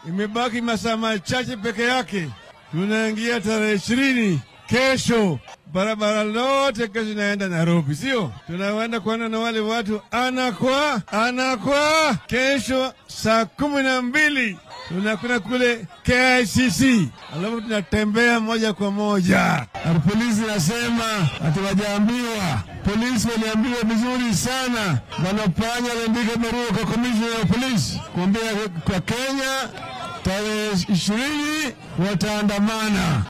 imebaki masaa machache peke yake, tunaingia tarehe ishirini kesho. Barabara lote kesho inaenda Nairobi, sio? Tunaenda kuona na wale watu ana kwa ana kwa. Kesho saa kumi na mbili tunakwenda kule KICC, alafu tunatembea moja kwa moja. Na polisi nasema hatuwajaambiwa. Polisi waliambiwa vizuri sana, wanapanya waliandika barua kwa komishina ya polisi kuambia kwa Kenya tarehe ishirini wataandamana.